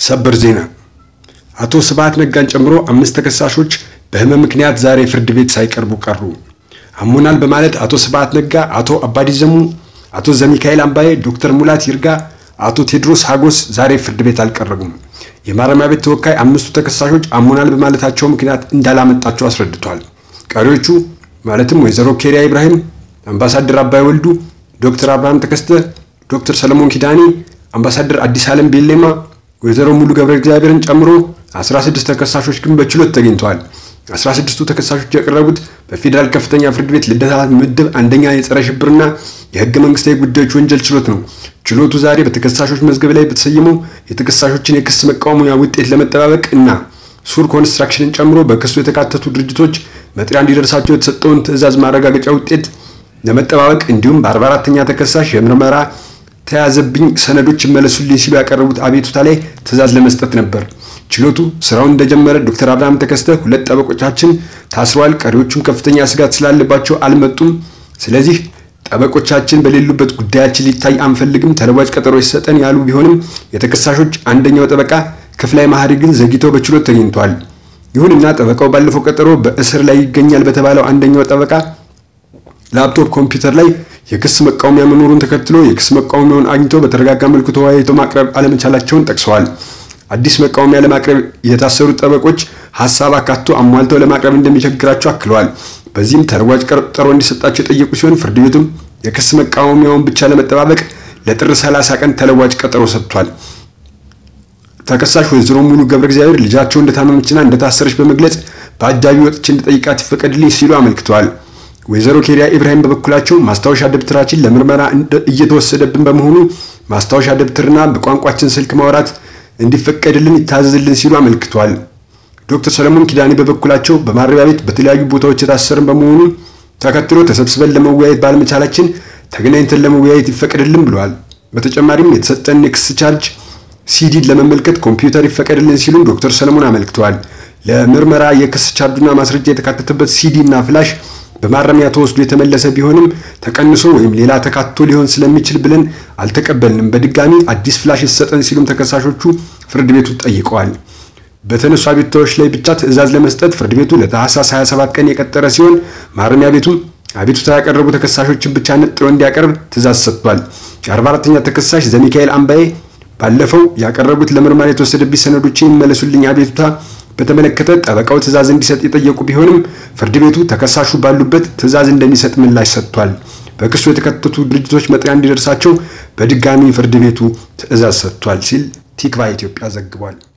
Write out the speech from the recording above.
ሰበር ዜና አቶ ስብሃት ነጋን ጨምሮ አምስት ተከሳሾች በህመም ምክንያት ዛሬ ፍርድ ቤት ሳይቀርቡ ቀሩ። አሞናል በማለት አቶ ስብሃት ነጋ፣ አቶ አባዲ ዘሙ፣ አቶ ዘሚካኤል አምባዬ፣ ዶክተር ሙላት ይርጋ፣ አቶ ቴድሮስ ሀጎስ ዛሬ ፍርድ ቤት አልቀረቡም። የማረሚያ ቤት ተወካይ አምስቱ ተከሳሾች አሞናል በማለታቸው ምክንያት እንዳላመጣቸው አስረድቷል። ቀሪዎቹ ማለትም ወይዘሮ ኬሪያ ኢብራሂም፣ አምባሳደር አባይ ወልዱ፣ ዶክተር አብርሃም ተከስተ፣ ዶክተር ሰለሞን ኪዳኔ፣ አምባሳደር አዲስ ዓለም ቤሌማ፣ ወይዘሮ ሙሉ ገብረ እግዚአብሔርን ጨምሮ 16 ተከሳሾች ግን በችሎት ተገኝተዋል። 16ቱ ተከሳሾች የቀረቡት በፌዴራል ከፍተኛ ፍርድ ቤት ልደታ ምድብ አንደኛ የጸረ ሽብርና የህገ መንግስታዊ ጉዳዮች ወንጀል ችሎት ነው። ችሎቱ ዛሬ በተከሳሾች መዝገብ ላይ በተሰየመው የተከሳሾችን የክስ መቃወሚያ ውጤት ለመጠባበቅ እና ሱር ኮንስትራክሽንን ጨምሮ በክሱ የተካተቱ ድርጅቶች መጥሪያ እንዲደርሳቸው የተሰጠውን ትዕዛዝ ማረጋገጫ ውጤት ለመጠባበቅ እንዲሁም በ44ተኛ ተከሳሽ የምርመራ ተያዘብኝ ሰነዶች ይመለሱልኝ ሲሉ ያቀረቡት አቤቱታ ላይ ትዕዛዝ ለመስጠት ነበር። ችሎቱ ስራውን እንደጀመረ ዶክተር አብርሃም ተከስተ ሁለት ጠበቆቻችን ታስረዋል፣ ቀሪዎቹም ከፍተኛ ስጋት ስላለባቸው አልመጡም። ስለዚህ ጠበቆቻችን በሌሉበት ጉዳያችን ሊታይ አንፈልግም፣ ተለዋጭ ቀጠሮ ይሰጠን ያሉ ቢሆንም የተከሳሾች አንደኛው ጠበቃ ክፍላይ ማህሪ ግን ዘግይተው በችሎት ተገኝተዋል። ይሁንና ጠበቃው ባለፈው ቀጠሮ በእስር ላይ ይገኛል በተባለው አንደኛው ጠበቃ ላፕቶፕ ኮምፒውተር ላይ የክስ መቃወሚያ መኖሩን ተከትሎ የክስ መቃወሚያውን አግኝተው በተረጋጋ መልኩ ተወያይተው ማቅረብ አለመቻላቸውን ጠቅሰዋል። አዲስ መቃወሚያ ለማቅረብ የታሰሩት ጠበቆች ሀሳብ አካቶ አሟልተው ለማቅረብ እንደሚቸግራቸው አክለዋል። በዚህም ተለዋጭ ቀጠሮ እንዲሰጣቸው የጠየቁ ሲሆን ፍርድ ቤቱም የክስ መቃወሚያውን ብቻ ለመጠባበቅ ለጥር 30 ቀን ተለዋጭ ቀጠሮ ሰጥቷል። ተከሳሽ ወይዘሮ ሙሉ ገብረ እግዚአብሔር ልጃቸው እንደታመመችና እንደታሰረች በመግለጽ በአጃቢ ወጥቼ እንድጠይቃት ይፈቀድልኝ ሲሉ አመልክተዋል። ወይዘሮ ኬሪያ ኢብራሂም በበኩላቸው ማስታወሻ ደብተራችን ለምርመራ እየተወሰደብን በመሆኑ ማስታወሻ ደብተርና በቋንቋችን ስልክ ማውራት እንዲፈቀድልን ይታዘዝልን ሲሉ አመልክተዋል። ዶክተር ሰለሞን ኪዳኔ በበኩላቸው በማረሚያ ቤት በተለያዩ ቦታዎች የታሰርን በመሆኑ ተከትሎ ተሰብስበን ለመወያየት ባለመቻላችን ተገናኝተን ለመወያየት ይፈቀድልን ብለዋል። በተጨማሪም የተሰጠን የክስ ቻርጅ ሲዲን ለመመልከት ኮምፒውተር ይፈቀድልን ሲሉ ዶክተር ሰለሞን አመልክተዋል። ለምርመራ የክስ ቻርጁና ማስረጃ የተካተተበት ሲዲ እና ፍላሽ በማረሚያ ተወስዶ የተመለሰ ቢሆንም ተቀንሶ ወይም ሌላ ተካቶ ሊሆን ስለሚችል ብለን አልተቀበልንም። በድጋሚ አዲስ ፍላሽ ይሰጠን ሲሉም ተከሳሾቹ ፍርድ ቤቱ ጠይቀዋል። በተነሱ አቤቱታዎች ላይ ብቻ ትዕዛዝ ለመስጠት ፍርድ ቤቱ ለታህሳስ 27 ቀን የቀጠረ ሲሆን ማረሚያ ቤቱም አቤቱታ ያቀረቡ ተከሳሾችን ብቻ ነጥሎ እንዲያቀርብ ትዕዛዝ ሰጥቷል። የ44ተኛ ተከሳሽ ዘሚካኤል አምባዬ ባለፈው ያቀረቡት ለምርመራ የተወሰደብኝ ሰነዶች ይመለሱልኝ አቤቱታ በተመለከተ ጠበቃው ትዕዛዝ እንዲሰጥ የጠየቁ ቢሆንም ፍርድ ቤቱ ተከሳሹ ባሉበት ትዕዛዝ እንደሚሰጥ ምላሽ ሰጥቷል። በክሱ የተከተቱ ድርጅቶች መጥሪያ እንዲደርሳቸው በድጋሚ ፍርድ ቤቱ ትዕዛዝ ሰጥቷል ሲል ቲክቫህ ኢትዮጵያ ዘግቧል።